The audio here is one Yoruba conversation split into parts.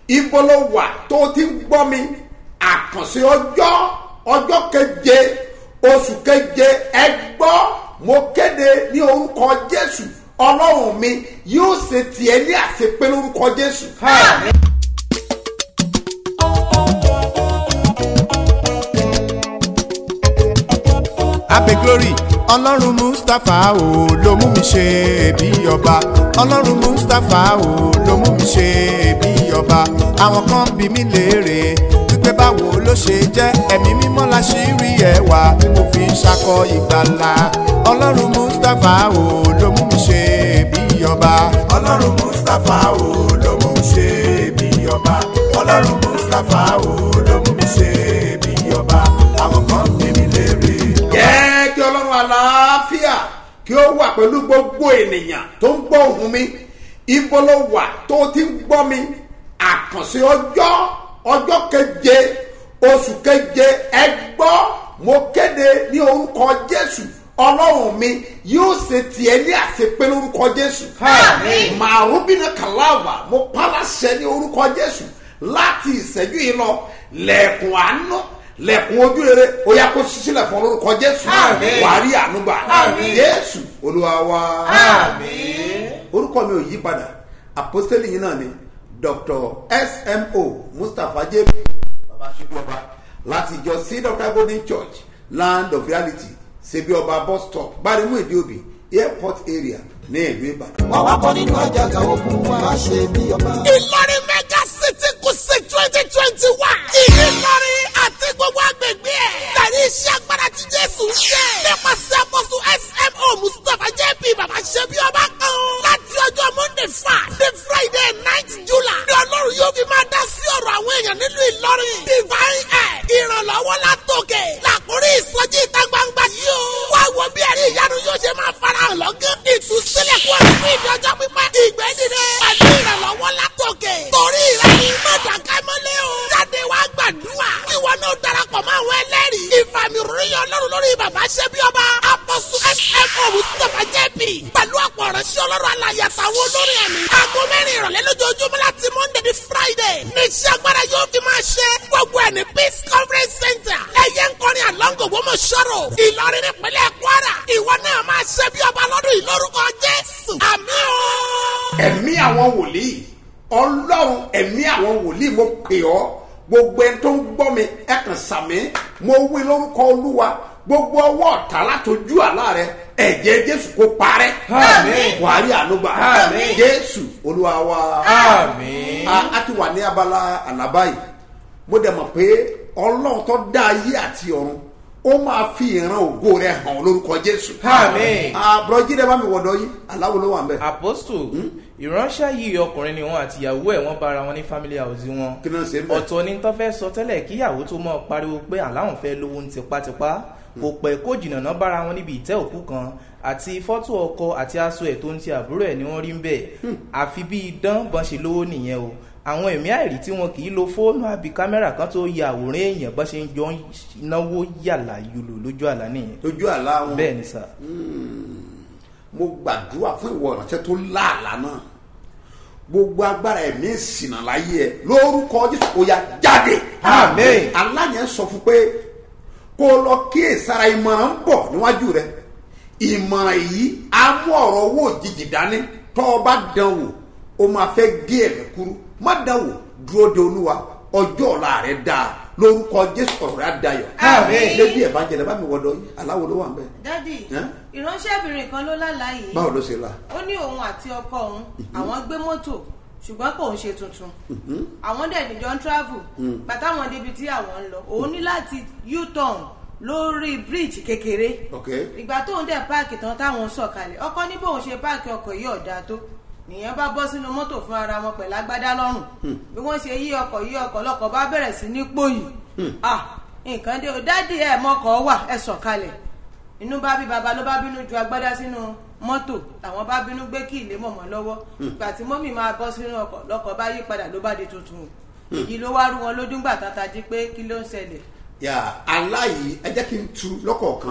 ibo ló wà tó ti ń gbọ́ mi àkànṣe ọjọ́ ọjọ́ keje oṣù keje ẹ gbọ́ mo kéde ní orúkọ jésù ọlọ́run mi yóò ṣe tiẹ̀ ní àṣepé lórúkọ jésù. abe glory ọlọ́run mustapha o ló mú mi ṣe bí ọba ọlọ́run mustapha o ló mú mi ṣe bí ọba àwọn kan bí mi léèrè wípé báwo ló ṣe jẹ́ ẹ̀mí mímọ́ la ṣì rí ẹwà tí mo fi ń ṣakọ ìgbàlà ọlọ́run mustapha o ló mú mi ṣe bí ọba ọlọ́run mustapha o ló mú mi ṣe bí ọba ọlọ́run mustapha o ló mú mi ṣe bí ọba àwọn kan bí mi léèrè jẹ́ kí ọlọ́run àlàáfíà kí ó wà pẹ̀lú gbogbo ènìyàn tó ń gbọ́ ohùn mi ibo ló wà tó ti ń gbọ́ mi àkànṣe ọjọ́ ọjọ́ keje oṣù keje ẹ gbọ́ mo kéde ní orúkọ jésù ọlọ́run mi yóò ṣe tiẹ̀ ní àṣepé lórúkọ jésù màrúbínà kàláàbà mo pàlàṣẹ ní orúkọ jésù láti ìṣẹ́jú yìí lọ lẹ́ẹ̀kùn àánú lẹ́kùn ojú rere ó yá kó sísílẹ̀ fún lórúkọ jésù Àmín. wàá rí ànúgbà Àmín. jésù olúwa wa àmín. orúkọ mi ò yí padà àpọ́sítélì yìí náà ni dr smo mustapha jp baba ṣubúọba láti ìjọ c dr golden church land of reality ṣebí ọba bus stop gbarimu ìdíòbí airport area ní ìlú ìbàdàn. wọ́n wá kọ́ nínú àjàgà ogun wa ṣe bí ọba. Ìlọrin mega city kùsì twenty twenty one. Ìlọrin àti gbogbo agbègbè ẹ̀. Tẹ̀lé iṣẹ́ agbára tí Jésù ń ṣe. Nípasẹ̀ àpọ̀sù SMO Mustapha JP Bàbá Ṣẹ́bí Ọba kan. Láti ọjọ́ Monday fa the Friday night July. Ní Ọlọ́run yóò fi máa dá sí ọ̀rọ̀ àwọn èèyàn nílùú Ìlọrin. Divine Air ìrànlọ́wọ́ látòkè. Làkúrí ìsọjí ìta gbangba yìí o. Wá wo bí ẹ̀rí ìyanu yóò ṣe máa farahàn lọ́gán. Ìtúsílẹ̀ kú ọ̀rọ̀ fún ìdí ọjọ́ pípẹ́. Ìgbẹ́ dìde. Pẹ̀lú ìrànlọ́wọ́ látòkè. Torí ìrẹ́ni mọ̀dàkẹ́ mọ́lẹ́ o. Jáde wá gbàdúrà. Ìwọ náà darapọ̀ mọ́ àwọn ẹlẹ́rìí. Ìfàmì ròyìn ọlọ́run lórí bàbá ṣẹ́bí ọba. Apọ̀sù SMO Mustapha JP. Pẹ̀lú ọ̀pọ̀ ọ̀rẹ́sí ọlọ́run alàyè àtàwọn olórí ẹ̀mí. Aago mẹ́rin ìrọ̀lẹ́ lójoojúmọ́ láti Monday di Friday. Ní iṣẹ́ agbára yóò fi máa ṣe. Gbogbo ẹ̀ ní Peace Conference Center. Ẹyẹ ń kọrin àlọ́ngò gbọ́mọ̀ ṣọ́rọ̀. Ìlọrin nípínlẹ̀ Kwara. Ìwọ náà máa ṣe bí ọba lọ́dún yìí lórúkọ Jésù. Àmín o. ẹ̀mí àwọn wòlíì ọlọ́run ẹ̀mí àwọn wòlíì mo pè ọ́ gbogbo ẹni tó ń gbọ́ mi ẹ kàn sàmí mo wí lórúkọ olúwa gbogbo ọwọ́ ọ̀tá látọjú àlá rẹ ẹ̀jẹ̀ jésù kó parẹ́ Àmín. wàhálì ànúgbà Àmín. jésù olúwa wa àmín. a a ti wà ní abala àlábá yìí mo dẹ̀ mọ̀ pé ọlọ́run tó dá ayé àti ọ̀run ó máa fi ìran ògo rẹ̀ hàn lórúkọ jésù Àmín. àbúrò jíde bá mi wọ̀dọ̀ yìí aláwo ló wà ń bẹ̀ apostle ìránṣẹ́ yìí ọkùnrin ni wọn àti ìyàwó ẹ̀ wọ́n bára wọn ní family house wọn kí ló ń ṣe ń bẹ̀. ọ̀tọ̀ ni tó fẹ́ sọ tẹ́lẹ̀ kíyàwó tó mọ̀ pariwo pé àláwọn fẹ́ lówó ní tipátipá kò pẹ́ kó jìnnà náà bára wọn níbi ìtẹ́ òkú kan àti fọ́tò ọkọ àti aṣọ ẹ̀ tó ń ti àbúrò ẹ̀ ni wọ́n rí ń bẹ̀ àfi bí idán bọ́n ṣe lówó nìyẹn o àwọn ẹ̀mí àìrí tí wọn kì í lo fóònù àbí kámẹ́rà kan tó ya àwòrán èèyàn bọ́n ṣe ń jọ ń náwó yàlà yòlò lójú àlá nìyẹn lójú àlá wọn bẹ́ẹ̀ ni sà mo gbàdúrà fún ìwọ ìránṣẹ́ tó láàlá náà gbogbo agbára ẹ̀mí ìsìnà láyé ẹ lórúkọ jésù kò ya jáde Àmín. aláyẹn sọ fún pé kó o lọ kíyèsára ìmọ̀ràn ń bọ̀ níwájú rẹ ìmọ̀ràn yìí á mú ọ̀rọ̀ owó òjijì dání tọ́ ọ bá dán wò ó máa fẹ́ gé ẹ̀mí kúrú má dán wò dúró de olúwa ọjọ́ ọ̀la rẹ dáa lórúkọ jésù ọ̀rọ̀ rẹ á dayọ̀ Àmín. lẹ́bí ẹ̀ bá jẹ̀lẹ̀ bá mi wọ̀dọ̀ yìí aláwo ló wà ń bẹ̀ dádì Ẹ́? ìránṣẹ́bìnrin kan ló lálàá yìí báwo ló ṣe là ó ní òun àti ọkọ òun àwọn gbé mọ́tò ṣùgbọ́n kò ń ṣe tuntun àwọn dẹ̀ níjọ ń travel bàtà wọn débi tí àwọn ń lọ òun ní láti u-turn lórí bridge kékeré ok ìgbà tóun dẹ̀ páàkì tán táwọn sọ̀kalẹ̀ ọkọ ní bóun ṣe páàkì ọkọ̀ yìí ọ̀dà tó nìyẹn bá bọ́ sínú mọ́tò fún ara wọn pẹ̀lú agbádá lọ́rùn bí wọ́n ṣe yí ọkọ̀ yí ọkọ̀ lọ́kọ̀ bá bẹ̀rẹ̀ sí ní pòyì ah nǹkan dé o dádì ẹ̀ mọ́kọ̀ wà ẹ̀ sọ̀kalẹ̀ inú bá bí baba ló bá bínú ju agbádá sínú mọ́tò làwọn bá bínú gbé kí ilé mọ̀mọ́ lọ́wọ́ ìgbà tí mọ́mì máa bọ́ sínú ọkọ̀ lọ́kọ̀ bá yí padà ló bá di tuntun èyí ló wá rú wọn lójú ńgbà tán tají pé kí ló ń ṣẹlẹ̀ yà aláyìí ẹ jẹ́ kí n tu lọ́kọ̀ọ̀kan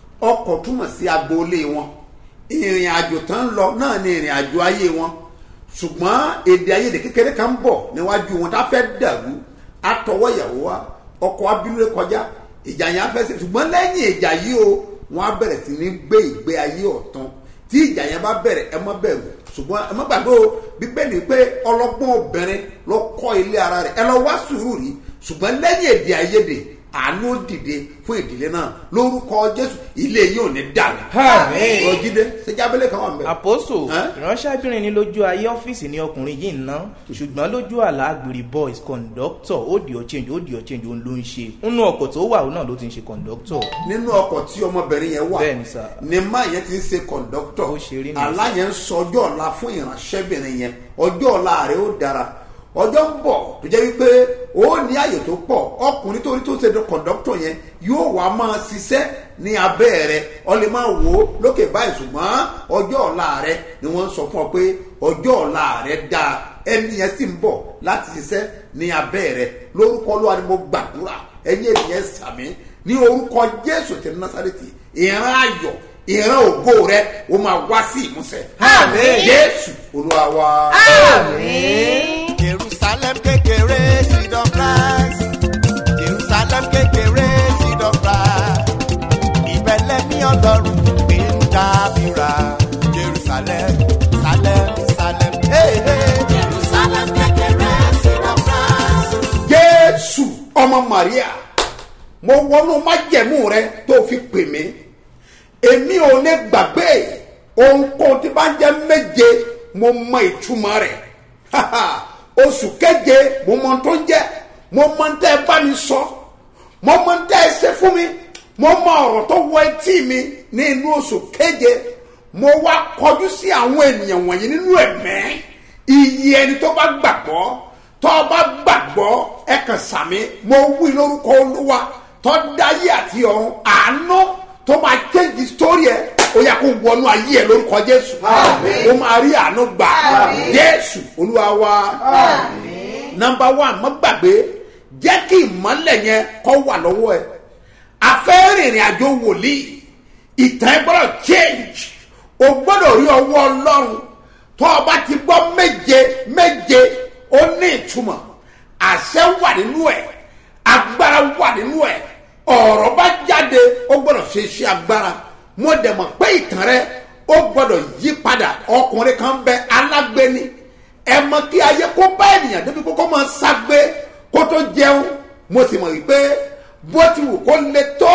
ọkọ̀ túmọ̀ sí agboolé wọn ìrìn àjò tán ń lọ náà ni ìrìn àjò ayé wọn ṣùgbọ́n èdè ayédè kékeré kan ń bọ̀ níwájú wọn tá a fẹ́ dàrú àtọwọ́ ìyàwó wa ọkọ̀ abínúlé kọjá ìjà yẹn á fẹ́ ṣe ṣùgbọ́n lẹ́yìn ìjà yìí o wọ́n á bẹ̀rẹ̀ sí ní gbé ìgbé ayé ọ̀tún tí ìjà yẹn bá bẹ̀rẹ̀ ẹ má bẹ̀rù ṣùgbọ́n ẹ má gbàgbé o bíbélì pé ọlọ́gbọ́n obìnrin ló kọ́ ilé ara rẹ̀ ẹ lọ wá sùúrù rí ṣùgbọ́n lẹ́yìn èdè ayédè àánú dìde fún ìdílé náà lórúkọ jésù ilé yìí ò ní dàrú. Àmín. rọjídé ṣèjábélé kan wà ń bẹ. àpòsò Ẹ́? ìránṣẹ́bìnrin ní lójú ayé ọ́fíìsì ní ọkùnrin yìí ń ná ṣùgbọ́n lójú àlá àgbèrè boys conductor ó di ọ̀chẹ́njì ó di ọ̀chẹ́njì òun ló ń ṣe nínú ọkọ̀ tó wà òun náà ló ti ń ṣe conductor nínú ọkọ̀ tí ọmọbìnrin yẹn wà Bẹ́ẹ̀ni sà. ni má yẹn ti ń ṣe kọ̀ǹdọ́tọ̀ Ó ṣe rí nìyẹn àlá yẹn ń sọ ọjọ́ ọ̀la fún ìránṣẹ́bìnrin yẹn ọjọ́ ọ̀la rẹ̀ ó dára ọjọ́ ń bọ̀ tó jẹ́ wípé ó ní àyè tó pọ̀ ọkùnrin tó ní tó ṣe kọ̀ǹdọ́tọ̀ yẹn yóò wá máa ṣiṣẹ́ ní abẹ́ rẹ̀ ọ lè máa wò ó lókè báyìí ṣùgbọ́n ọjọ́ ọ̀la rẹ̀ ni wọ́n ń sọ fún ọ pé ọjọ́ ọ̀la rẹ̀ dáa ẹni yẹn sì ń bọ̀ láti ṣiṣẹ́ ní abẹ́ rẹ̀ lórúkọ Olúwa ni mo gbàdúrà ẹ̀yin ènìyàn sàmì ní orúkọ jésù ti násàrètì ìran ayọ̀ ìran ògo rẹ o máa wá sí ìmúṣẹ. Àmín. jésù olúwa wa. jerusalem kékeré seed of christ jerusalem kékeré seed of christ ìbẹ̀lẹ̀ ní ọlọ́run gbé ń dábìrà jerusalem salem salem hey, hey. jerusalem kékeré seed of christ. jésù ọmọ maria mo wọnú májẹ̀mú rẹ tó fi pè mí èmi ò lè gbàgbé ohunkóhun tí bá ń jẹ́ méje mo mọ ìtumọ̀ rẹ̀ oṣù keje mo mọ ohun tó ń jẹ́ mo mọ ohun tẹ́ ẹ bá mi sọ mo mọ ohun tẹ́ ẹ ṣe fún mi mo mọ ọ̀rọ̀ tó wọ etí mi ní inú oṣù keje mo wá kọjú sí àwọn ènìyàn wọ̀nyí nínú ẹ̀mẹ́ iye ẹni tó bá gbàgbọ́ tó bá gbàgbọ́ ẹ kàn sàmì mo wí lórúkọ olúwa tó dáyé àti ọ̀run àánú tó máa change story ẹ ó yà kó wọnú ayé ẹ lórúkọ jésù ó máa rí àánú gbà jésù olúwa wa number one mo gbàgbé jẹ́ kí ìmọ̀lẹ̀ yẹn kọ́ wà lọ́wọ́ ẹ afẹ́ rìnrìn àjò wòlíì ìtàn ẹ gbọ́dọ̀ change o gbọ́dọ̀ rí ọwọ́ ọlọ́run tó o bá ti gbọ́ méje méje ó ní ìtumọ̀ àṣẹ wà nínú ẹ̀ agbára wà nínú ẹ̀ ọ̀rọ̀ bá jáde ó gbọ́dọ̀ ṣe iṣẹ́ agbára mo dẹ̀ mọ̀ pé ìtàn rẹ ó gbọ́dọ̀ yí padà ọkùnrin kan bẹ alágbéni ẹ mọ kí ayé kó bá ènìyàn débi kó kó máa ságbé kó tó jẹun mo sì mọ̀ wípé bó ti wù kó le tó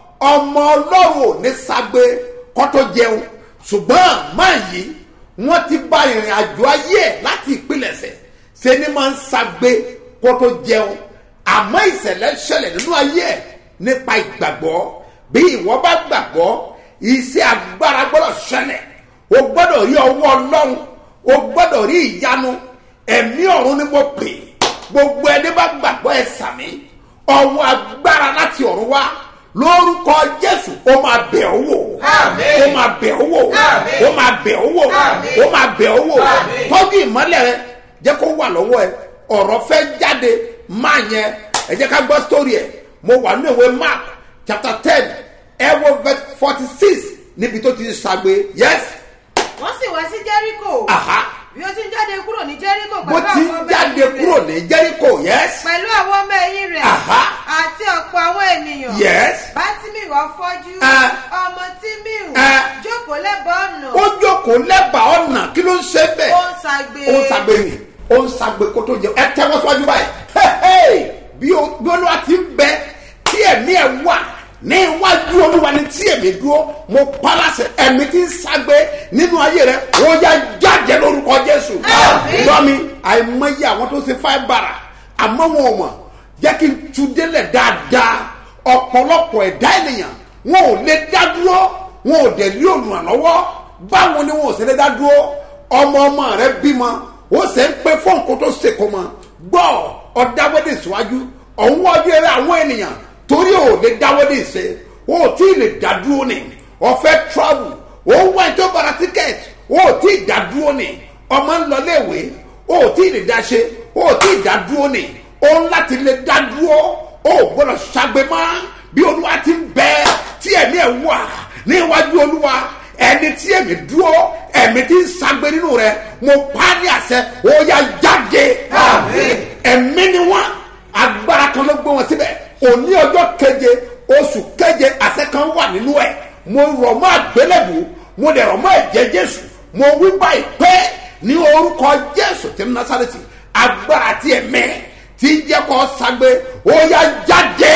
ọmọ ọlọ́run ò ní ságbé kó tó jẹun ṣùgbọ́n máa yí wọ́n ti bá ìrìn àjò ayé ẹ̀ láti ìpilẹ̀ṣẹ̀ ṣe ni máa ń ságbé kó tó jẹun àmọ́ ìṣẹ̀lẹ̀ ṣẹlẹ̀ nínú ayé ẹ̀ nípa ìgbàgbọ́ bí ìwọ bá gbàgbọ́ iṣẹ́ agbára gbọ́dọ̀ ṣẹlẹ̀ o gbọ́dọ̀ rí ọwọ́ ọlọ́run o gbọ́dọ̀ rí ìyanu ẹ̀mí ọ̀run ni mo pè gbogbo ẹni bá gbàgbọ́ ẹ sàmí ọwọ́ agbára láti ọ̀run wá lórúkọ jésù ó máa bẹ̀ ọ́ wò ó máa bẹ̀ ọ́ wò ó máa bẹ̀ ọ́ wò ó máa bẹ̀ ọ́ wò tọ́jú ìmọ́lẹ̀ rẹ jẹ́ kó wà lọ́wọ́ ẹ ọ̀rọ̀ fẹ́ jáde máa yẹn ẹ jẹ́ ká gbọ́ sítórì ẹ̀ mo wà nínú ìwé mark chapter ten ẹ wo verse forty six níbi tó ti ṣàgbé yes wọ́n sì wá sí jẹ́ríkò aha bí ó ti ń jáde kúrò ní jẹ́ríkò bó pẹ̀lú ti ń àwọn ọmọ jáde ẹ̀yìn kúrò rẹ̀ ní jericho yes pẹ̀lú àwọn ọmọ ẹ̀yìn rẹ̀ Aha. àti ọ̀pọ̀ àwọn ènìyàn yes bátìmí wá fọ́jú Ah. ọmọ tímíù Ah. jókòó lẹ́bàá ọ̀nà ó jókòó lẹ́bàá ọ̀nà kí ló ń ṣe bẹ́ẹ̀ ó ń ṣagbe ó ń ṣàgbé ni ó ń ṣàgbé kó tó jẹ ẹ tẹ́wọ́ síwájú báyìí Hey, hey! bí o- bí olúwa ti ń bẹ tí ẹ̀mí ẹ̀ wà ní iwájú olúwa ni tí èmi dúró mo palasẹ̀ ẹ̀mí tí ń ṣàgbé nínú ayé rẹ ó yá jáde lórúkọ jésù lọ́mi àìmọye àwọn tó ṣe fáì bàrà àmọ́ wọn ò mọ̀ jẹ́ kí n tu délẹ̀ dáadáa ọ̀pọ̀lọpọ̀ ẹ̀dá ènìyàn wọn ò lè dá dúró wọn ò dẹ̀ rí olùrànlọ́wọ́ báwo ni wọn ò ṣe lè dá dúró ọmọ ọmọ rẹ bímọ ó sì ń pe fóònù kó tó ṣèkó mọ gbọ́ ọ̀dáwọ́dé síwájú ọ̀hún wájú eré àwọn ènìyàn torí ò lè dáwọ́dé ṣe ó tí ì lè dá dúró ni ọ̀fẹ́ travel ó wá ètò bara tíkẹ́ẹ̀tì ó tí ì dá dúró ni ọmọ ń lọ léèwé ó tí ì lè dá ṣe ó tí ì dá dúró ni ó ń láti lè dá dúró ó gbọ́dọ̀ ṣàgbé mọ́ bí olúwa ti ń bẹ tí ẹ̀mí ẹ̀ wà ní iwájú olúwa ẹni tí èmi dúró ẹ̀mí tí ń sagbe nínú rẹ mo pa á ní àṣẹ ó yá jáde ẹ̀mí ni wọ́n agbára kan ló gbé wọn síbẹ̀ òní ọjọ́ keje oṣù keje àṣẹ kan wà nínú ẹ̀ mo rọ̀ mọ́ àgbélébù mo dẹ̀ rọ̀ mọ́ ẹ̀jẹ̀ jésù mo wí báyìí pé ní orúkọ jésù tí ń násàrẹ́tì agbára tí ẹ̀mẹ́ tí ń jẹ́ kó sagbe ó yá jáde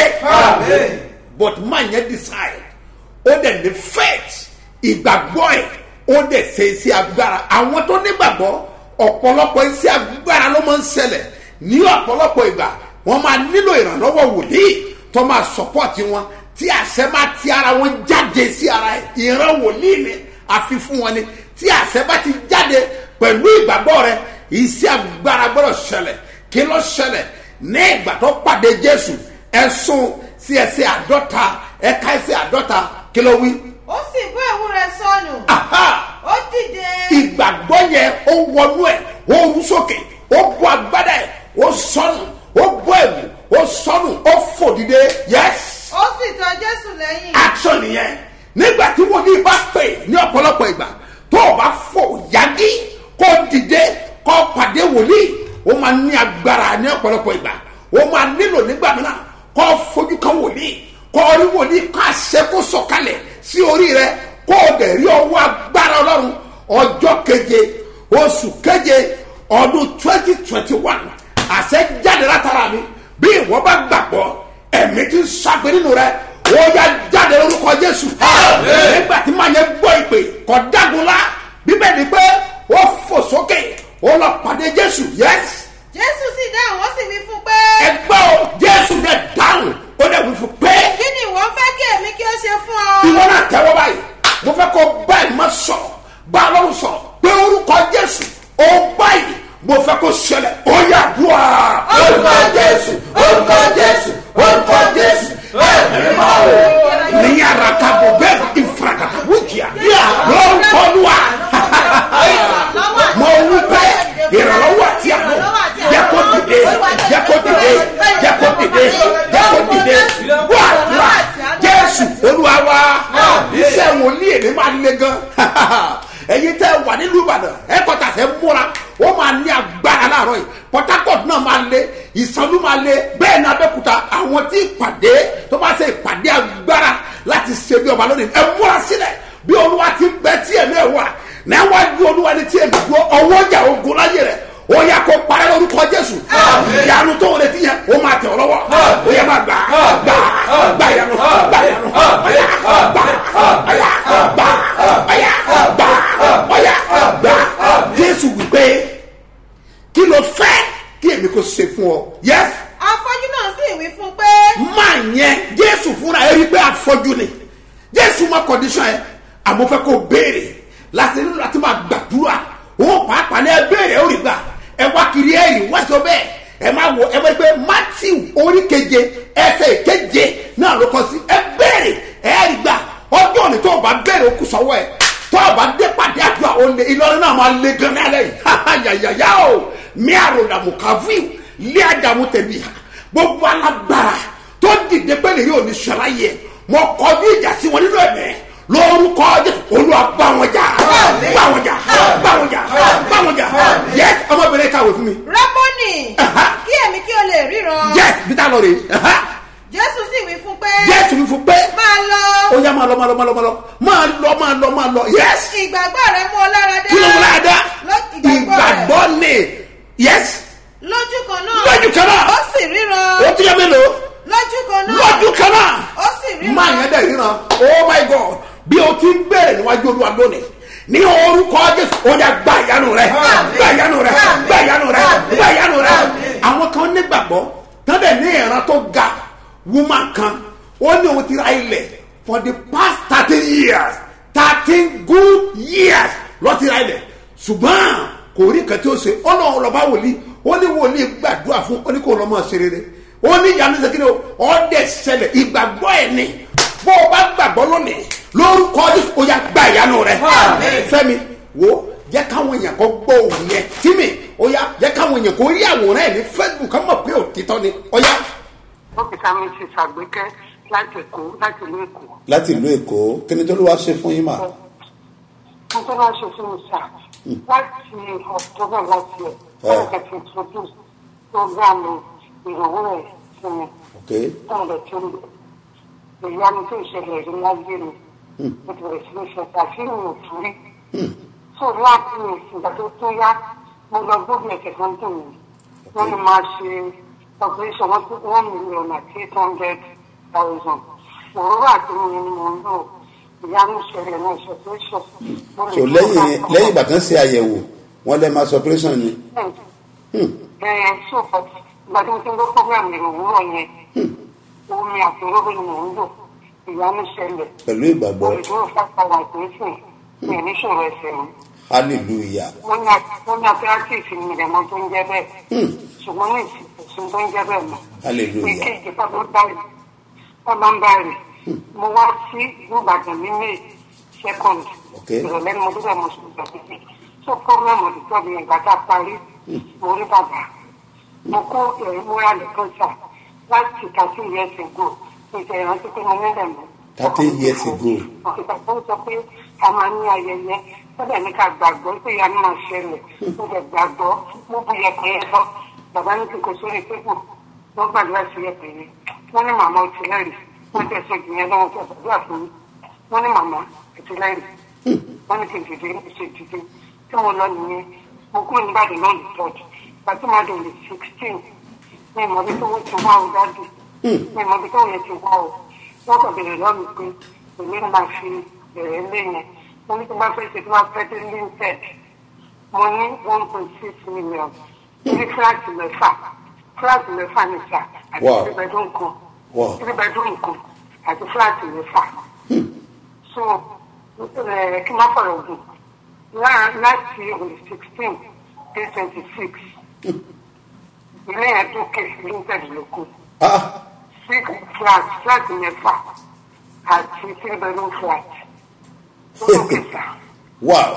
but man yẹn decide ó dẹ̀ ní faith ìgbàgbọ́ ẹ̀ ó dẹ̀ ṣe iṣẹ́ agbára àwọn tó nígbàgbọ́ ọ̀pọ̀lọpọ̀ iṣẹ́ agbára ló máa ń ṣẹlẹ̀ ní ọ̀pọ̀lọpọ̀ ìgbà wọ́n máa nílò ìrànlọ́wọ́ wòlíì tó máa sọ́pọ̀tì wọn tí àṣẹ máa ti ara wọn jáde sí ara ẹ̀ ìran wòlíì ni àfi fún wọn ni tí àṣẹ bá ti jáde pẹ̀lú ìgbàgbọ́ rẹ iṣẹ́ agbára gbọ́dọ̀ ṣẹlẹ̀ kí ló ṣẹlẹ̀ ní ìgbà tó pàdé jésù ẹ̀sùn sí ẹsẹ̀ àádọ́ta ẹ̀ka ẹsẹ̀ àádọ́ta kí ló wí. ó sì bó ewu rẹ̀ sọnù Aha! ó dìde ìgbàgbọ́ yẹn ó wọnú ẹ̀ ó rú sókè ó bọ́ agbádá ẹ̀ ó sọnù ó bọ́ ẹ̀wù ó sọnù ó fò dìde yes ó sì tọ jésù lẹ́yìn action nìyẹn nígbà tí wòlíì bá pè ní ọ̀pọ̀lọpọ̀ ìgbà tó o bá fò yági kó dìde kó pàdé wòlíì ó máa ní agbára ní ọ̀pọ̀lọpọ̀ ìgbà ó máa nílò nígbà mìíràn kó fojú kan wòlíì kó rí wòlíì kó àṣẹ kó sọ̀kalẹ̀ sí orí rẹ kó o dẹ̀ rí ọwọ́ agbára ọlọ́run ọjọ́ keje oṣù keje ọdún twenty twenty one àṣẹ jáde látara mi bí ìwọ bá gbàgbọ́ ẹ̀mí ti ń ṣàgbé nínú rẹ ó yá jáde lórúkọ jésù nígbà tí màá yẹ gbọ́ ìpè kọ́ dágunlá bíbẹ̀ ni pé ó fò sókè ó lọ pàdé jésù yẹs jésù sì dáhùn ó sì wí fún pé ẹgbẹ́ o jésù dẹ̀ dáhùn ó dẹ̀ wí fún pé kí ni ìwọ fẹ́ kí èmi kí ó ṣe fún ọ. ìwọ náà tẹ́wọ́ báyìí mo fẹ́ kó báyìí má sọ̀rọ̀ bá a lọ́rùn sọ̀rọ̀ pé orúkọ jésù ó báyìí mo fẹ́ kó ṣẹlẹ̀ ó yà dùà. orúkọ jésù orúkọ jésù orúkọ jésù ẹ̀mí máa wò ní yàrá kábò bẹ́ẹ̀ ìfarakàtà wúkìá lórúkọ lùwà mo wí pé ìrànlọ́wọ́ àti àná jẹ́ kó dìde jẹ́ kó dìde jẹ́ kó dìde jẹ́ kó dìde wà wà jésù olúwa wa iṣẹ́ wòlíì èmi máa le gan ẹ̀yin tẹ́ wà nílùú ìbàdàn ẹ̀kọ́ta fẹ́ múra ó máa ní agbára láàárọ̀ yìí port harcourt náà máa le ìsanlú máa le bẹ́ẹ̀ ní abẹ́kúta àwọn tí ìpàdé tó bá ṣe ìpàdé agbára láti ṣe bí ọba lónìí ẹ múra sílẹ̀ bí olúwa ti bẹ tí ẹ̀mí ẹ̀ wà níwájú olúwa ní tí ẹ̀mí dúró ọwọ́ ọjà ogun láyé rẹ̀ ó yà kó parẹ́ lórúkọ jésù ìyanu tó wọlé ti yẹn ó máa tẹ̀ ọ́ lọ́wọ́ ó yẹ máa gbà gbà gbà yanu gbà yanu ọ̀yà gbà ọ̀yà gbà ọ̀yà gbà ọ̀yà gbà jésù wípé kí ló fẹ́ kí èmi kò ṣe fún ọ yẹs afọ́jú náà sì wí fún pé máa yẹn jésù fúnra ẹ rí i pé afọ́jú ni jésù mọ kọ́ndíṣọ̀n ẹ àmọ́ fẹ́ kó béèrè láti nínú láti máa gbàdúrà òun pàápàá ní ẹ béèrè ó rí gbà ẹ wá kiri ẹ yìí wá sọ bẹ́ẹ̀ ẹ máa wọ ẹ máa pé matthew orí keje ẹsẹ̀ keje náà ló kọ sí ẹ béèrè ẹ rí gbà ọjọ́ òní tó o bá béèrè ó kù sọ́wọ́ ẹ tó o bá dé pàdé àdúrà ó lé ìlọrin náà máa lé gan ní alẹ́ yìí yàyàyà o mi àròdàmù kàvíw lé àdàmú tẹ̀lé ha gbogbo alágbára tó dìde pé lè yóò ní sọ̀rọ̀ yẹ mọ kọjú ìjà sí wọn nínú ẹ̀mẹ́ lórúkọ jésù olúwa bá wọn jà bá wọn jà bá wọn jà bá wọn jà yẹ ọmọbìnrin kàwé fún mi rẹ́bọ́nì Aha. kí èmi kí o lè ríran yẹ bíta lọ rè jésù sì wí fún pé jésù mi fún pé máa lọ ó yá máa lọ máa lọ máa lọ máa lọ máa lọ máa lọ máa lọ yẹs ìgbàgbọ́ rẹ mú ọ lára dá kí ló ń wọlé àdá Ló- ìgbàgbọ́ rẹ ìgbàgbọ́ ni yẹs lójú kan náà lójú kan náà ó sì ríran ó ti yẹ mélòó lójú kan náà lójú kan náà ó sì ríran máa yẹn dẹ̀ ríran oh my god bí o ti ń bèrè níwájú olúwa lónìí ní orúkọ jésù ó yà gba ìyanu rẹ gba ìyanu rẹ gba ìyanu rẹ gba ìyanu rẹ àwọn kan nígbàgbọ́ tán dẹ̀ ní ìran tó ga woman kan ó ní òun ti ra ilẹ̀ for the past thirteen years thirteen good years ló ti ra ilẹ̀ ṣùgbọ́n kò rí nǹkan tí ó ṣe ó náà lọ bá wòlíì ó ní wòlíì gbàdúrà fún ó ní kó lọ́ mọ̀ ṣe rere ó ní ìyanu ṣe kí ni o ọ́ dẹ̀ ṣẹlẹ̀ ìgbàgbọ́ ẹ̀ ni bó o bá gbàgbọ́ lónìí lórúkọ jésù ó yà gba ìyanu rẹ fẹmi wo jẹ káwọn èèyàn kó gbọ́ òun yẹn tími ó yà jẹ káwọn èèyàn kó rí àwòrán ẹ ní facebook ká mọ̀ pé òtítọ́ ni ó yà. dókítà mi ti ṣàgbékẹ́ láti èkó láti ìlú èkó. láti ìlú èkó kí ni tó ló wá ṣe fún yín mà. mo tó máa ṣe fún mi sà láti october láti ẹ̀ wọ́n kẹ́ ti introduce program ìrànwọ́ ẹ̀ fún mi ok táwọn ọ̀dọ̀ tó ń lò ìyanu tó ìṣẹ̀lẹ̀ rí láyé mi mo ti bẹ̀rẹ̀ sí ní ṣe àṣírí mi ò tún rí so láti ìgbà tó tó yá mo lọ gbógun ẹ̀kẹ́ kan tó mi wọ́n ní máa ṣe operation one one million àti eight hundred thousand òróró àti omi ni mo ń lò ìyanu ìṣẹ̀lẹ̀ náà ṣe operation. so lẹ́yìn lẹ́yìn ìgbà kan ṣe àyẹ̀wò wọ́n lẹ́ máa sọ operation ni ẹ so but ìgbà tí mo ti ń gbọ́ program ìròwúrọ̀ yẹn omi àti òróró ni mò ń lò ìyanu ìṣẹ̀lẹ̀ pẹ̀lú ìgbàgbọ́ olùdúró fáfáwà ìpínsìn mi ní ìṣòro ẹsẹ̀ mi hallelujah wọ́n ní wọ́n ní apẹ́rẹ́tìfì mi ìdẹ̀mọ́ tó ń jẹ́ bẹ́ẹ̀ ṣùgbọ́n ní ìsìn tó ń jẹ́ bẹ́ẹ̀ mọ́ hallelujah ìkéjì pábánbárì pábánbárì mo wá sí ìlú ìbàdàn ní may second Ok. ìrọ̀lẹ́ ni mo dúdọ̀ mo sùn ìgbà pípé so program ọ̀dùtọ́ mi ìgbà tá a parí mo rí bàbá mo kó ẹ̀rí múra nìkan sà láti thirteen years ago ìṣe ìrántí pé mo nílẹ̀ mọ́. 13 years ago. ọ̀sìkà tó ń sọ pé a máa ní ayẹyẹ sọ́dọ̀ ní ká gbàgbọ́ pé ìyá máa ṣẹlẹ̀ mo bẹ̀ gbàgbọ́ mo bu yẹpẹ̀ yẹn lọ bàbá ní kíkọ sórí pépò wọ́n gbàdúrà sí yẹpẹ̀ yẹn wọ́n ní màmá ọtí lẹ́rìí wọ́n tẹ̀ sọ ìgbìyànjú lọ́wọ́ tí a gbàdúrà fún mi wọ́n ní màmá ọtí lẹ́rìí wọ́n ní kí n dìde ní ṣe dìde tí mo lọ nìyẹn mo kúrò nígbàdàn náà lè tọ́jú pàtó máa dùn lè sixteen ní ìmọ̀bí tó wọ́n ti wá o dájú ní ìmọ̀bí tó yẹ ti wá o wọ́n kàn bèrè lọ́nà pé èmi ń máa fi bẹ̀rẹ̀ lé yẹn mo ní tí wọ́n fẹ́ ṣe tí wọ́n fẹ́ dé linted mo ní one point six million ní fúláàtì mẹ́fà fúláàtì mẹ́fà ní sà àti Wow. three bedroom kan Wow. three bedroom kan àti fúláàtì mẹ́fà so ẹ kí n má fọ̀rọ̀ gùn lá- láti on the sixteen dé twenty six ilé yẹn tó ké linted lóko ah six flat flat mẹ́fà àti three bedroom flat ó tó ké sá. wow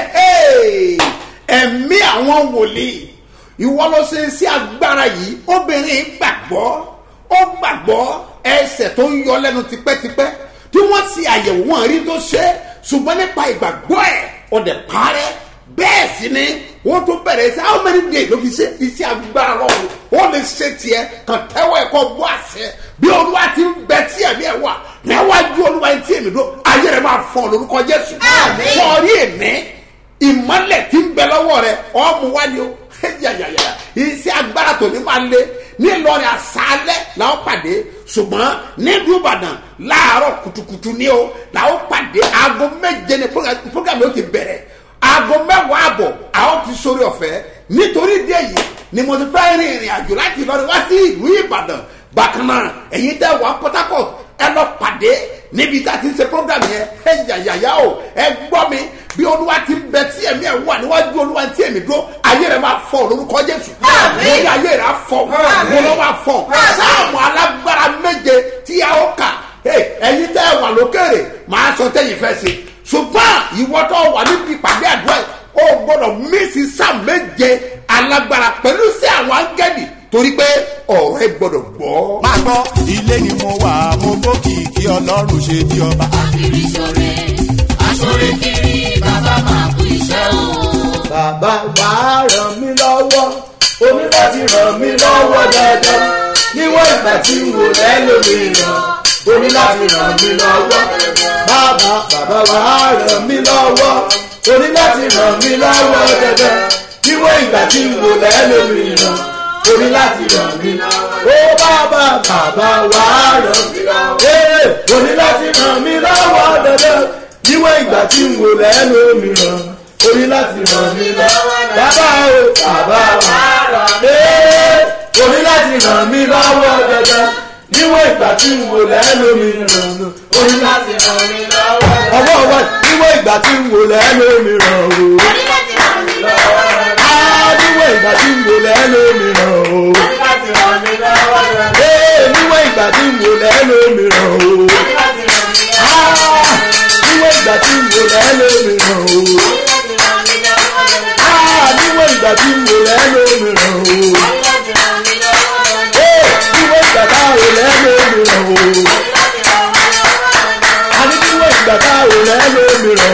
Hehe! ẹ̀mí àwọn wòlíì ìwọ ló ṣe sí agbára yìí obìnrin gbàgbọ́ ó gbàgbọ́ ẹsẹ̀ tó ń yọ lẹ́nu tipẹ́tipẹ́ tí wọ́n ṣe àyẹ̀wò wọn rí tó ṣe ṣùgbọ́n nípa ìgbàgbọ́ ẹ̀ ọ̀dẹ̀ parẹ́ bẹ́ẹ̀ sì ni wọ́n tún bẹ̀rẹ̀ sí how many days ló fi ṣe iṣẹ́ agbára lọ́wọ́ ó lè ṣe tiẹ̀ kàn tẹ́wọ́ ẹ̀kọ́ bọ́ àṣẹ bí olúwa ti ń bẹ tí ẹ̀mí ẹ̀ wà níwájú olúwa tí èmi dó ayé rẹ̀ máa fọ́ lórúkọ jésù sọ̀rí èmi ìmọ̀lẹ̀ tí ń bẹ lọ́wọ́ rẹ̀ ọ̀mù wá ni o yàyàyà iṣẹ́ agbára tòní máa lé nílọrin àṣálẹ́ làwọn pàdé ṣùgbọ́n nílùú ìbàdàn láàárọ̀ kùtùkùtù ni o làwọn pàdé aago méje ni fúgàmì ó ti bẹ̀rẹ̀ aago mẹ́wàá àbọ̀ àwọn ti sórí ọ̀fẹ́ nítorí ìdí èyí ni mo ti fẹ́ rin ìrìn àjò láti ìlọrin wá sí ìlú ìbàdàn bákan náà ẹ̀yin tẹ́ wà port harcourt ẹ lọ pàdé níbi tá a ti ń ṣe program yẹn ẹ yàyàyà o ẹ gbọ́ mi bí olúwa ti ń bẹ tí ẹ̀mí ẹ̀ wà níwájú olúwa tí ẹ̀mí dúró ayé rẹ̀ máa fọ lórúkọ jésù mo ní ayé rẹ̀ á fọ mo lọ́ máa fọ sáàmù alágbára méje tí a ó kà Hey, ẹ̀yin tẹ́ ẹ wà lókèrè máa sọ tẹ́yìn fẹ́ ṣe ṣùgbọ́n ìwọ tó wà níbi ìpàdé àdúrà yìí o gbọ́dọ̀ mísì sáà méje alágbára pẹ̀lú sí àwọn áńgẹ́lì torí pé ọ̀rọ̀ ẹ gbọ́dọ̀ gbọ́. máa gbọ́ ilé ni mo wà mo bókì kí ọlọ́run ṣe bí ọba. kiri ṣoore aṣoore kiri bàbá máa kú iṣẹ́ o. bàbá wà á ràn mí lọ́wọ́ omi láti ràn mí lọ́wọ́ dandan níwọ̀n ìgbà tí n wò lẹ́lòmíràn omi láti ràn mí lọ́wọ́ bàbá bàbá wà á ràn mí lọ́wọ́ omi láti ràn mí lọ́wọ́ dandan níwọ̀n ìgbà tí n wò lẹ́lòmíràn omi láti ràn mí lọ́wọ́ ó bàbá bàbá wà á ràn mí lọ́wọ́ omi láti ràn mí lọ́wọ́ dandan níwọ̀n ìgbà tí n wò lẹ́lòmíràn orí láti ràn mí lọ́wọ́ bàbá o bàbá wa ee orí láti ràn mí lọ́wọ́ dandan níwọ̀n ìgbà tí n wò lẹ́nu mi ràn mí orí láti ràn mí lọ́wọ́ ọwọ́ wa níwọ̀n ìgbà tí n wò lẹ́nu mi ràn o orí láti ràn mí lọ́wọ́ á níwọ̀n ìgbà tí n wò lẹ́nu mi ràn o orí láti ràn mí lọ́wọ́ ee níwọ̀n ìgbà tí n wò lẹ́nu mi ràn o orí láti ràn mí á lọ́wọ́ níwọ̀n ìgbà tí n wò lẹ́nu mi ràn o. orí láti ràn mí lọ́wọ́ Ah, níwọ̀n ìgbà tí mo lẹ́nu mi ràn o. orí láti ràn mí lọ́wọ́ Ee, níwọ̀n ìgbà tá a ò lẹ́nu mi ràn o. orí láti ràn mí lọ́wọ́ Àní níwọ̀n ìgbà tá a ò lẹ́nu mi ràn o.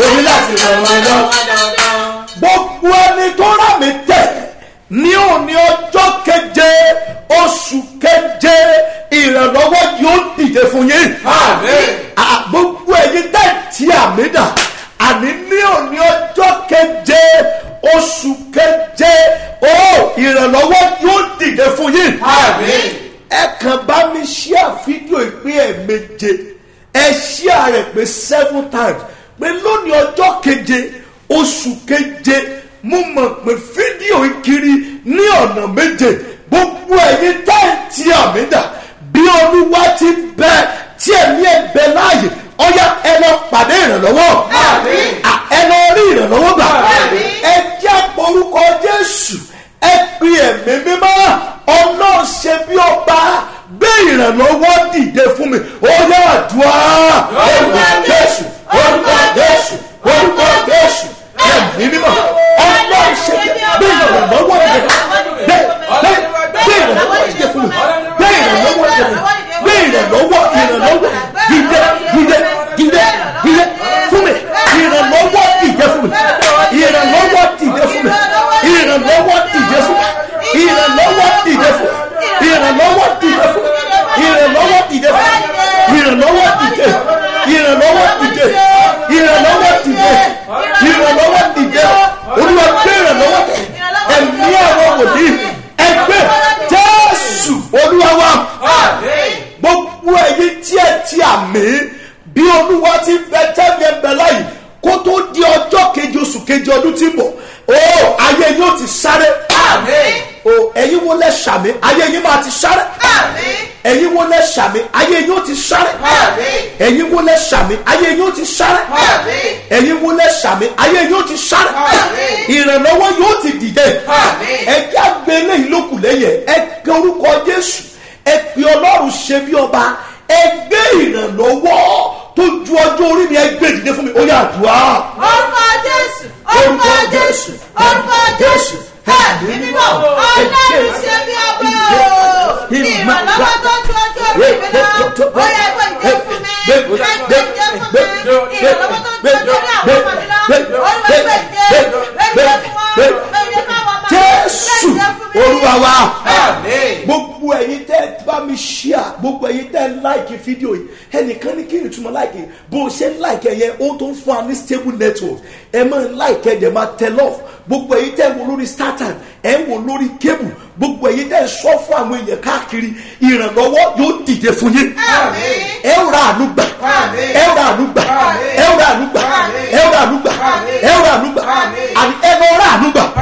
oní láti ràn wọ́n lọ́wọ́. gbogbo ẹni tó rà mí tẹ̀ ní òní ọjọ́ keje oṣù keje ìrànlọ́wọ́ yóò dìde fún yín. Ah, gbogbo ẹ̀yin tẹ̀ tí àmì dà àní ní òní ọjọ́ keje oṣù keje ó ìrànlọ́wọ́ yóò dìde fún yín. ẹ kàn bá mi ṣíà fídíò ìpín ẹ̀ méje ẹ ṣíà rẹ̀ pé seven times pé lónìí ọjọ́ keje oṣù keje mo mọ̀ pé fídíò ìkiri ní ọ̀nà méje gbogbo ẹ̀yin tẹ́ǹtì àmì dà bí olúwa ti bẹ tí ẹ̀mí ẹ̀ bẹ láàyè ọ̀yá ẹ lọ pàdé ìrànlọ́wọ́ À, ẹ lọ rí ìrànlọ́wọ́ gbà ẹ jẹ́ orúkọ jésù ẹ pe ẹ̀mí mímọ́ ọlọ́run ṣe bí ọba gbé ìrànlọ́wọ́ dìde fún mi ó yá àdúrà orúkọ jésù orúkọ jésù orúkọ jésù ẹ̀mí mímọ́ ọlọ́run ṣe bí gbé ìrànlọ́wọ́ dìde gbé gbé gbé ìrànlọ́wọ́ dìde fún mi gbé ìrànlọ́wọ́ dìde fún mi gbé ìrànlọ́wọ́ ìrànlọ́wọ́ dìde dìde dìde dìde fún mi ìrànlọ́wọ́ dìde fún mi ìrànlọ́wọ́ dìde fún mi ìrànlọ́wọ́ dìde fún mi ìrànlọ́wọ́ dìde fún mi ìrànlọ́wọ́ dìde fún mi ìrànlọ́wọ́ dìde fún mi ìrànlọ́wọ́ dìde ìrànlọ́wọ́ dìde ìrànlọ́wọ́ dìde ìrànlọ́wọ́ dìde olúwa gbé ìrànlọ́wọ́ dìde ẹ̀mí àwọn wòlíì ẹgbẹ́ jésù olúwa wa gbogbo ẹ̀yin tí ẹ ti àmì bí olúwa ti bẹ tẹ́mi ẹgbẹ́ láyìí kó tó di ọjọ́ keje oṣù keje ọdún tí ń bọ̀ o ayé yóò ti sáré o ẹ̀yin wo lẹ sàmì ayé yín máa ti sáré ẹ̀yin wo lẹ sàmì ayé yóò ti sáré ẹ̀yin wo lẹ sàmì ayé yóò ti sáré ẹ̀yin wo lẹ sàmì ayé yóò ti sáré ìrànlọ́wọ́ yóò ti dìde ẹ̀jẹ̀ àgbẹ̀ eléyìí ló kù lẹ́yìn ẹ̀ kẹ orúkọ jésù ẹ pe ọlọ́run ṣe bí ọba ẹ gbé ìrànlọ́wọ́ tó ju ọjọ́ orí mi ẹ gbé dìde fún mi ó yà àdúrà orúkọ jésù orúkọ jésù orúkọ jésù ẹ̀mí mímọ́ ọlọ́run ṣe bí ọba o ìrànlọ́wọ́ tó ju ọjọ́ orí mi lọ ó yẹ kó ìdè fún mi ẹ gbé ìdè fún mi ìrànlọ́wọ́ tó ju ọjọ́ orí àwọn ọmọ mi lọ ó yẹ kó ìdè gbé ìdè fún wọn gbé ìdè fún àwọn ọmọ mi jésù gbé ìdè fún mi. olúwa wa gbogbo ẹyin tẹ bá mi ṣíà gbogbo ẹyin tẹ láìkì fídíò yìí ẹnìkan ní kí n túmọ̀ láìkì bó o ṣe ń láìkì ẹyẹ ó tó ń fún wa ní stable network ẹ máa ń láìkì ẹ dẹ̀ máa tẹ love gbogbo ẹyin tẹ ń wo lórí startime ẹ ń wo lórí cable gbogbo ẹyin tẹ ń sọ fún àwọn èèyàn káàkiri ìrànlọ́wọ́ yóò dìde fún yín ẹ ó ra àánú gbà ẹ ó ra àánú gbà ẹ ó ra àánú gbà ẹ ó ra àánú gbà ẹ ó ra àánú gbà àní ẹ lọ ra àánú gbà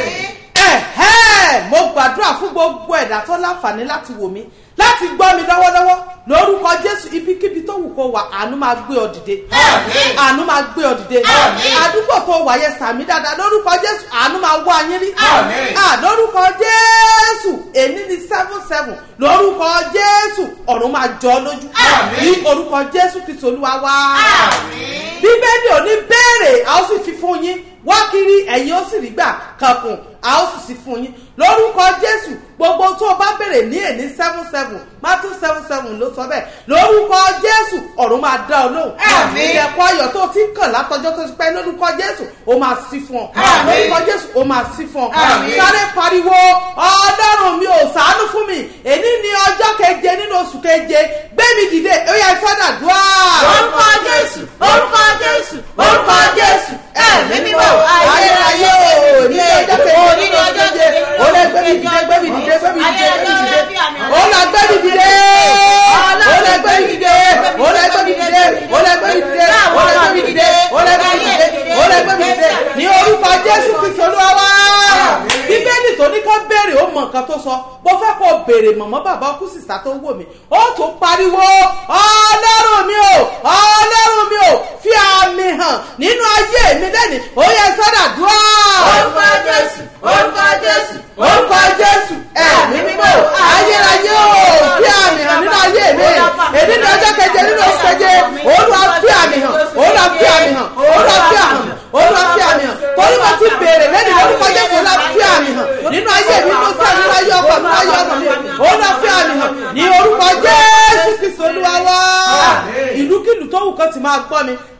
ẹ̀hẹ́ mo gbàdúrà fún gbogbo ẹ̀dá tó láǹfààní láti wò mí láti gbọ́ mi lọ́wọ́lọ́wọ́ lórúkọ jésù ibikíbi tó wù kó wà àánú máa gbé ọ dìde àánú máa gbé ọ dìde àdúgbò tó wà yẹ sàmì dáadáa lórúkọ jésù àánú máa wá yín rí à lórúkọ jésù èní ni seven seven lórúkọ jésù ọ̀run máa jọ ọ́ lójú ní orúkọ jésù kristu olúwa wá bíbélì ò ní béèrè a ó sì fi fún yín wá kiri ẹ̀yin ó sì rí gbà kankun a ó sì sí fún yín lórúkọ jésù gbogbo tó o bá béèrè ní èní seven seven matthew seven seven ló sọ bẹ́ẹ̀ lórúkọ jésù ọ̀run máa dá ọ lóhùn ilẹ̀kùn ayọ̀ tó o ti ń kàn látọjọ́ tó ti pẹ́ lórúkọ jésù ó máa sí fún ọ lórúkọ jésù ó máa sí fún ọ sáré pariwo ọlọ́run mi ò sàánú fún mi èní ni ọjọ́ keje nínú oṣù keje gbé mi dìde ó yẹ sọ́dà dùá. orúkọ jésù orúkọ jésù orúkọ jésù ẹ̀mí mímọ́ ayérayé o ní ọjọ́ keje nínú ọjọ́ keje ó lè gbé mi dìde gbé mi dìde gbé mi dìde gbé mi dìde ó lè gbé mi dìde ó lè gbé mi dìde ó lè gbé mi dìde ó lè gbé mi dìde ó lè gbé mi dìde ó lè gbé mi dìde ó lè gbé mi dìde ní orúkọ jésù kristu olúwa wá bíbélì tó ní kó béèrè ó mọ nǹkan tó sọ mo fẹ́ kó béèrè mọ̀mọ́ bàbá ọkú sísá tó wò mí ó tún pariwo ọlọ́run mi ò ọlọ́run mi ò fi àmì hàn nínú ayé mi lẹ́nu ó yẹ sọ́dà dúró. orúkọ jésù orúkọ jésù orúkọ jésù ẹ̀mí mímọ́ ayérayé o fi àmì hàn nínú ayé mi èdè ní ọjọ́ keje nínú oṣù keje olúwa fi àmì hàn olúwa fi àmì hàn olúwa fi àmì hàn olúwa fi àmì hàn torí wọn ti béèrè lẹ́nu orúkọ jésù olúwa fi àmì hàn nínú ayé mi nínú sẹ́ẹ̀ nínú ayé ọkọ̀ nínú ayé ọkọ̀ mi olúwa fi àmì hàn ní orúkọ jésù kristu olúwa wá ìlúkìlú tó wù kán ti máa gbọ́ mi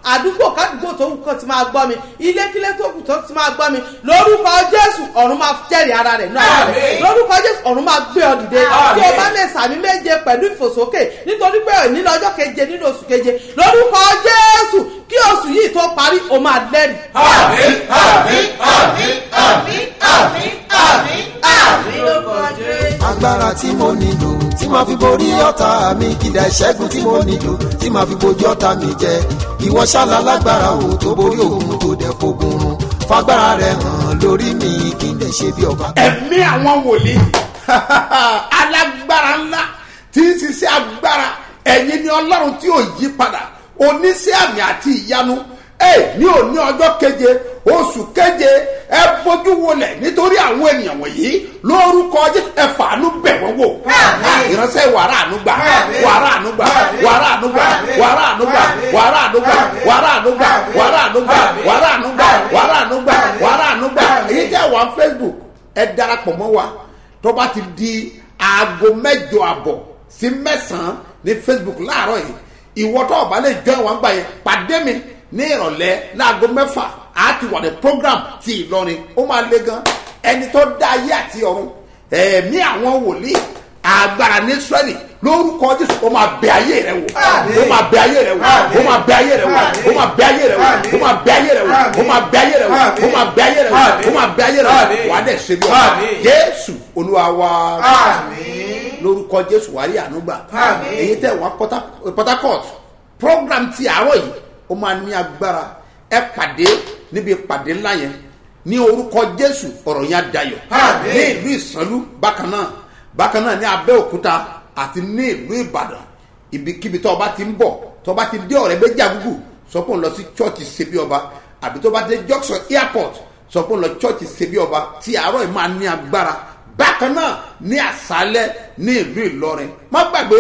àdúgbò kádùgbò tó wù kó ti máa gbọ́ mi ilékílé tó kù tó ti máa gbọ́ mi lórúkọ jésù ọ̀run máa jẹ́rìí ara rẹ̀ náà lórúkọ jésù ọ̀run máa gbé ọ dìde tí o bá lè sàmì méje pẹ̀lú ìfòsókè nítorí pé nínú ọjọ́ keje nínú oṣù keje lórúkọ jésù kí oṣù yìí tó parí o máa lẹ́rìí. àmín àmín àmín àmín àmín àmín àmín lórúkọ jésù. agbára tí mo nílò tí màá fi borí ọ̀tá mi kìdá ìṣẹ́gun tí mo nílò tí màá fi bojú ọ̀tá mi jẹ ìwọ ṣálá lágbára o tó borí òun tó dẹ̀ fogun run fagbára rẹ hàn lórí mi kí n dẹ̀ ṣe bí ọba. ẹ̀mí àwọn wòlíì alágbára ńlá tí ń ṣiṣẹ́ agbára ẹ̀yin ni ọlọ́run tí ò yí padà oníṣẹ́ àmì àti ìyanu ẹ ní òní ọjọ́ keje oṣù keje ẹ bójú wọlẹ̀ nítorí àwọn ènìyàn wọ̀nyí lórúkọ jésù ẹ fàánú bẹ̀ wọ́n wò ìránṣẹ́ wàrà ànúgbà wàrà ànúgbà wàrà ànúgbà wàrà ànúgbà wàrà ànúgbà wàrà ànúgbà wàrà ànúgbà wàrà ànúgbà wàrà ànúgbà wàrà ànúgbà èyí tẹ́ wà facebook ẹ darapọ̀ mọ́ wa tó bá ti di aago mẹ́jọ àbọ̀ sí mẹ́sàn-án ní facebook láàárọ̀ yìí ìwọ tó o bá lè jọ ìwọ̀n gbà yẹn pàdé mi ní ìrọ̀lẹ́ láago mẹ́fà á ti wà ní program ti ìlọrin ó máa le gan ẹni tó dá ayé àti ọ̀run ẹ̀mí àwọn wòlíì agbára ní israẹli lórúkọ jésù ó máa bẹ ayé rẹ wò ó máa bẹ ayé rẹ wò ó máa bẹ ayé rẹ wò ó máa bẹ ayé rẹ wò ó máa bẹ ayé rẹ wò ó máa bẹ ayé rẹ wò ó máa bẹ ayé rẹ wò ó máa bẹ ayé rẹ wò wà á dẹ̀ ṣe bí ọba jésù olúwa wa lórúkọ jésù wàá rí ànúgbà èyí tẹ wá port harcourt program ti àárọ̀ yìí ó máa ní agbára ẹ pàdé níbi ìpàdé ńlá yẹn ní orúkọ jésù ọ̀rọ̀ yẹn adayọ̀ ní ìlú ìsànlú bákan náà bákan náà ní abẹ́òkúta àti ní ìlú ìbàdàn ibikíbi tó ọba ti ń bọ̀ tó ọba ti dé ọ̀rẹ́ méjì àgùgù sọ pé òun lọ sí chọ́ọ̀chì ṣebí ọba àbí tó bá dé junction airport sọ pé òun lọ chọ́ọ̀chì ṣebí ọba tí àárọ̀ yìí máa ní agbára bákan náà ní àṣálẹ́ ní ìlú ìlọrin má gbàgbé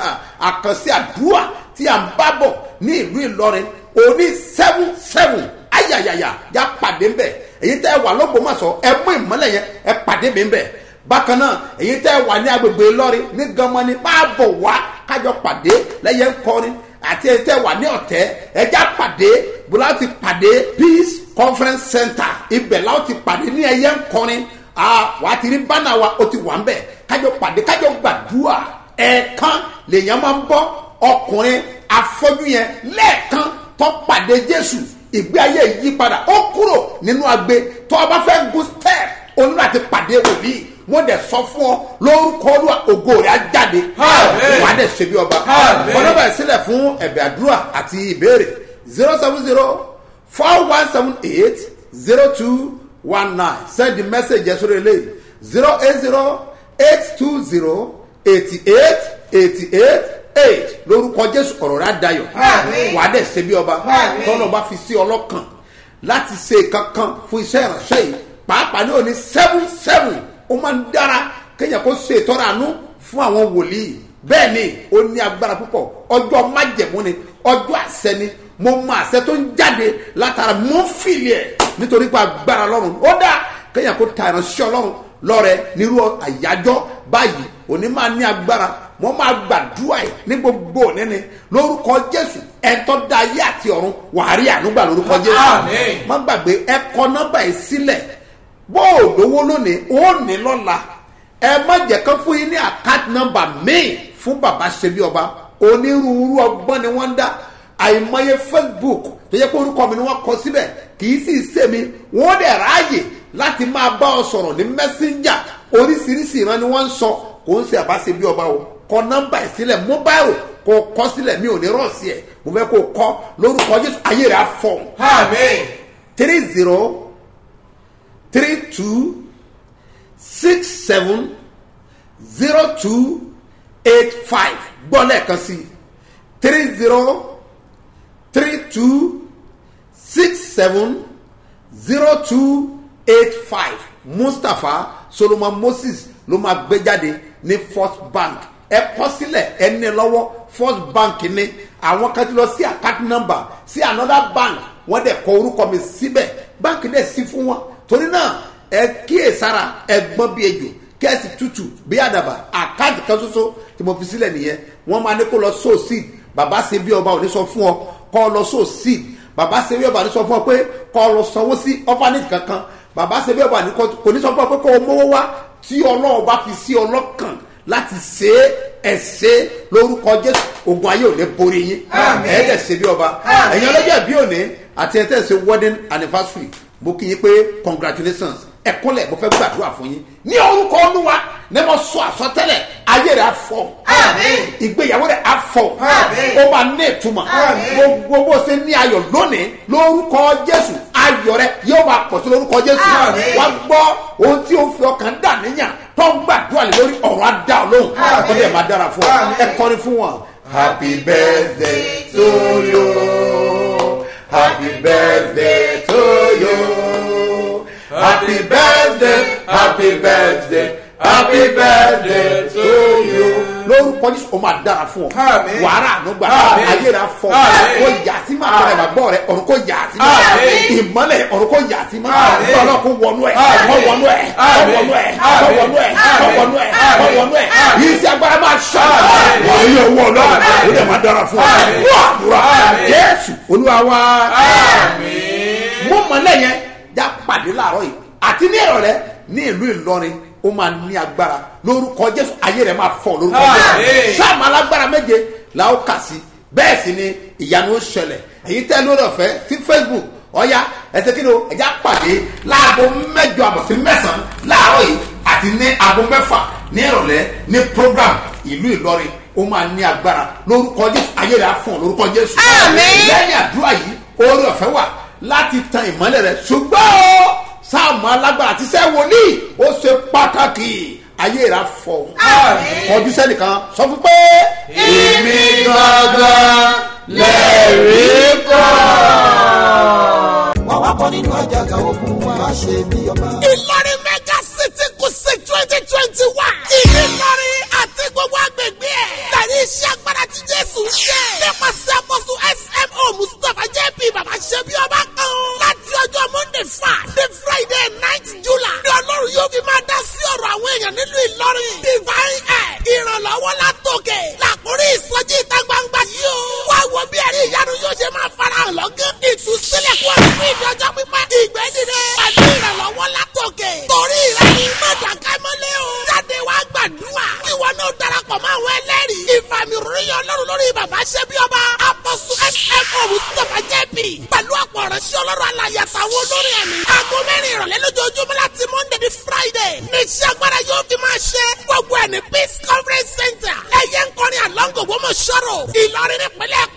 àkànṣe àdúrà tí à ń bá bọ̀ ní ìlú ìlọrin òní seven seven ayayaya ya pàdé ńbẹ èyí tẹ́ ẹ wà lọ́gbọ̀mọ̀sọ ẹ mú ìmọ́lẹ̀ yẹn ẹ pàdé mi ńbẹ bákan náà èyí tẹ́ ẹ wà ní agbègbè ìlọrin ní gamani máa bọ̀ wá kájọ pàdé lẹ́yẹ ńkọrin àti èyí tẹ́ ẹ wà ní ọ̀tẹ́ ẹja pàdé bùrọ̀ ti pàdé peace conference center ibẹ̀ láwọn ti pàdé ní ẹyẹ ńkọrin wà á ti rí bánà wa ó ti wà ń bẹ̀ kájọ pàdé kájọ gbàdúrà ẹ̀ẹ̀kan lèèyàn máa ń bọ́ ọkùnrin afọ́jú yẹn lẹ́ẹ̀kan tó pàdé jésù ìgbé ayé yí padà ó kúrò nínú agbe tó o bá fẹ́ gun step o nílò àti pàdé wòlíì wọ́n dẹ̀ sọ fún ọ lórúkọ olúwa ògo rẹ̀ á jáde wà á dẹ̀ ṣe bí ọba ọlọ́ba ẹ̀ sílẹ̀ fún ẹ̀bẹ̀ àdúrà àti ìbéèrè zero seven zero four one seven eight zero two one nine send the message yẹn sórí eléyìí zero eight zero eight two zero eighty eight eighty eight eight lórúkọ jésù ọ̀rọ̀ rẹ̀ adayọ̀ wà á dẹ̀ ṣe bí ọba tọ́lọ̀ bá fi sí ọlọ́kàn láti ṣe kankan fún iṣẹ́ ìránṣẹ́ yìí pàápàá ní òní seven seven ó máa ń dára kéèyàn kó ṣe ìtọ́ra àánú fún àwọn wòlíì bẹ́ẹ̀ ni ó ní agbára púpọ̀ ọjọ́ májẹ̀mú ni ọjọ́ àṣẹ ni mo mọ àṣẹ tó ń jáde látara mo ń fìlì ẹ̀ nítorí pé agbára ọlọ́run ó dá kéèyàn kó ta ìránṣẹ́ ọlọ́run lọ́rẹ nírú àyájọ́ báyìí òní máa ní agbára wọ́n máa gbàdúrà ẹ̀ ní gbogbo òní ni lórúkọ jésù ẹ̀tọ́ da ayé àti ọ̀run wàá rí ànúgbà lórúkọ jésù má gbàgbé ẹ̀kọ́ nọ́mbà yìí sílẹ̀ bó o lówó lónìí ó ní lọ́la ẹ má jẹ́ kán fún yín ní àkáàtì nọ́mbà míì fún bàbá ṣebí ọba onírúurú ọgbọ́n ni wọ́n ń dá àìmọye facebook tó yẹ kó orúkọ mi ni wọ́n kọ síbẹ̀ kì í sì ṣe mi wọ́n dẹ̀ ráàyè láti máa bá ọ sọ̀rọ̀ ní mẹ́sẹ́njà oríṣiríṣi ìran ni wọ́n ń sọ kò ń ṣe àbáṣe bí ọba o kọ nọ́mbà ẹ̀ sílẹ̀ mobile kò kọ́ sílẹ̀ mi ò ní rọ̀ sí ẹ̀ mo fẹ́ kó kọ́ lórúkọ jésù ayé rẹ̀ á fọ̀. three zero three two six seven zero two eight five gbọ́ lẹ́ẹ̀kan sí three zero three two six seven zero two eight five mustapha solomon moses ló máa gbé jáde ní first bank ẹ kọ́ sílẹ̀ ẹ ní lọ́wọ́ first bank ni àwọn kan ti lọ sí account number sí another bank wọ́n dẹ̀ kọ orúkọ mi síbẹ̀ báńkì dẹ̀ sí fún wọn torí náà ẹ kíyèsára ẹ gbọ́n bí ejò kẹ́ẹ̀sì tútù bí àdàbà àkáǹtì kan ṣoṣo tí mo fi sílẹ̀ nìyẹn wọ́n máa ní kó lọ so seed bàbá ṣe bí ọba ò ní sọ fún ọ kọ́ lọ so seed bàbá ṣe bí ọba ní sọ fún ọ pé kọ́ ọ lọ sanwó sí ọ́fánìtì kankan bàbá ṣe bí ọba ní kọ́- kò ní sọ fún ọ pé kọ́ ọ mówó wá tí ọlọ́run bá fi sí ọlọ́kàn láti ṣe é ẹ̀ṣẹ́ lórúkọ jésù ogun ayé ò ní borí yín ẹ̀ẹ́dẹ̀ ṣe bí ọba ẹ̀yin ọlọ́jọ́ bí òní àti ẹ̀tẹ́ ṣe wedding anniversary mo kí yín pé congratulations ẹ̀kúnlẹ̀ mo fẹ́ gbàdúrà fún yín ní orúkọ olúwa ní mo sọ àsọtẹ́lẹ̀ ayé rẹ̀ afọ ìgbéyàwó rẹ̀ afọ ó máa ní ìtumọ̀ gbogbo bó ṣe ní ayọ̀ lónìí lórúkọ jésù ayọ̀ rẹ̀ yóò máa pọ̀ sí lórúkọ jésù wá gbọ́ ohun tí ó fi ọkàn dà níyàn tó ń gbàdúrà lé lórí ọ̀rọ̀ adá ọlọ́run ó dẹ̀ máa dára fún ọ ẹ kọrin fún wọn. happy birthday to you happy birthday to you happy birthday happy birthday happy birthday to you. lórúkọ jésù ó máa dára fún ọ Àmín. wàrà ànúgbà Àmín. ayé rẹ afọ Àmín. kó yà sí máa tọrọ ìgbàgbọ́ rẹ ọ̀run kó yà sí máa Àmín. ìmọ́lẹ̀ ọ̀run kó yà sí máa Àmín. ọlọ́run kó wọnú ẹ̀ Àmín. kó wọnú ẹ̀ kó Àmín. wọnú ẹ̀ kó Àmín. wọnú ẹ̀ kó wọnú ẹ̀ kó Àmín. wọnú ẹ̀ Àmín. yìí sí agbára máa ṣá Àmín. wọ́n yóò wọ ọlọ́run Àmín. ó dẹ̀ máa dára fún ọ Àmín. wọ́n àdúrà Àmín. jésù olúwa wa Àmín. mo mọ̀ lẹ́yìn já pàdé láàárọ̀ yìí àti ní ìrọ̀lẹ́ ní ìlú ìlọrin ó máa ní agbára lórúkọ jésù ayé rẹ̀ máa fọ̀ lórúkọ jésù Àmín. sáàmù alágbára méje la ó kà sí bẹ́ẹ̀ sì ni ìyanu ó ṣẹlẹ̀ èyí tẹ́ lórí ọ̀fẹ́ sí facebook ọ̀ya ẹsẹ̀ kí ni o ẹ̀já pàdé láago mẹ́jọ àbọ̀ sí mẹ́sàn-án láàárọ̀ yìí àti ní aago mẹ́fà ní ìrọ̀lẹ́ ní program ìlú ìlọrin ó máa ní agbára lórúkọ jésù ayé rẹ̀ á fọ̀ lórúkọ jésù lẹ́yìn àdúrà yìí orí ọ̀fẹ́ wà láti tan ìmọ́lẹ̀ rẹ̀ ṣùgbọ́n o sáàmù alágbára àti sẹ́ wòlíì ó ṣe pàtàkì ayé rẹ̀ á fọ̀ kọjú sẹ́nìkan sọ fún pé èmi gangan lẹ́rìí kọ́. wọ́n wá bọ́ nínú àjàgà ogun wá ṣe bí ọba. ìlọrin mega city kùsì twenty twenty one ìlú ìlọrin àti gbogbo agbègbè ẹ̀ tàbí iṣẹ́ agbára tí jésù ń ṣe nípasẹ̀ àpọ̀sù smo mustapha jp bàbá ṣe bí ọba kan láti ọjọ́ monday five the friday ninth july ní ọlọ́run yóò fi máa dá sí ọ̀rọ̀ àwọn èèyàn nílùú ìlọrin divine air ìrànlọ́wọ́ látòkè làkúrí ìsọjí ìta gbangba yìí o wá wo bí ẹ̀rí ìyanu yóò ṣe máa farahàn lọ́gán ìtúsílẹ̀ kú ọ̀rọ̀ fún ìdọ́jọ́ pípẹ́ ìgbẹ́ dìde pẹ̀lú ìrànlọ́wọ́ látòkè torí ìrẹ́ni mọ̀dàká mọ́lẹ́ o jáde wá gbàdúrà ìwọ náà darapọ̀ mọ́ àwọn ẹlẹ́rìí ìfàmì ròyìn ọlọ́run lórí bàbá ṣẹ́bí ọba apọ̀sù smo mustapha jẹ́bi pẹ̀lú àpò ọ̀rẹ́sẹ̀ ọlọ́run alàyè àtàwọn olórin ẹ̀mí aago mẹ́rin ìrọ̀lẹ́ lójoojúmọ́ láti monday di friday ní iṣẹ́ agbára yóò fi máa ṣe gbogbo ẹ̀ ní peace conference center ẹ̀yẹ ń kọrin àlọ́ngò gbọ́mọ̀ ṣọ́rọ̀ ìlọrin nípínlẹ̀